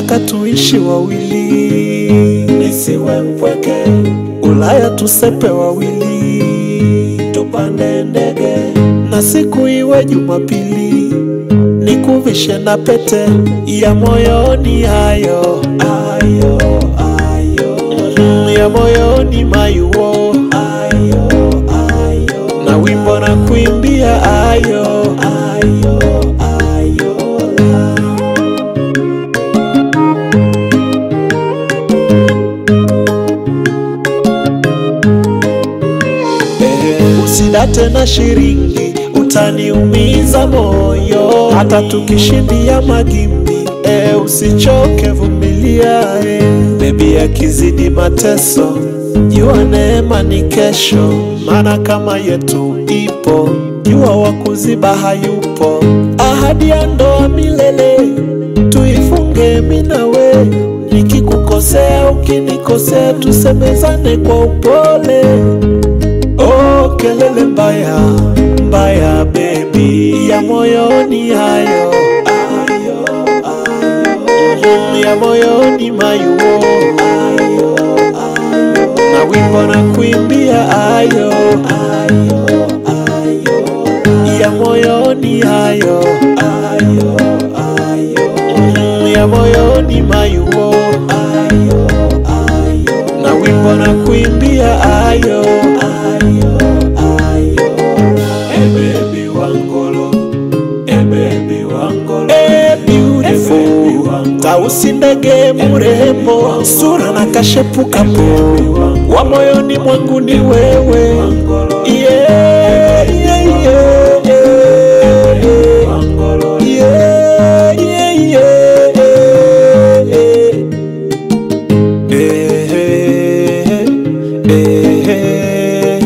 nataka tuishi wawili, nisiwe mpweke, Ulaya tusepe wawili, tupande ndege, na siku iwe Jumapili, nikuvishe na pete ya moyoni, hayo ayo ayo ya moyoni mayuo, ayo ayo na wimbo na kuimbia ayo ayo ayo la. Eh, usidate na shiringi, utaniumiza moyo, hata tukishindia magimbi. Eh, usichoke, vumilia eh. Bebi akizidi mateso, jua neema ni kesho, maana kama yetu ipo, jua wa kuziba hayupo. Ahadi ya ndoa milele, tuifunge mimi na we, nikikukosea ukinikosea, tusemezane kwa upole. Oh, kelele mbaya mbaya, baby ya moyoni hayo ayo ayo ya moyoni mayuo ayo ayo na wimbo na kuimbia ayo ayo ayo ya moyoni hayo ayo ayo ya moyoni mayuo ayo ayo na wimbo na kuimbia ayo ayo ayo e baby wangolo e baby wangolo Eh, beautiful tausi ndege mrembo sura na kashepu kapo wa moyoni mwangu ni wewe wangolo yeah, yeah, yeah, yeah. wangolo Yeah, yeah, yeah, yeah. Eh, eh, eh.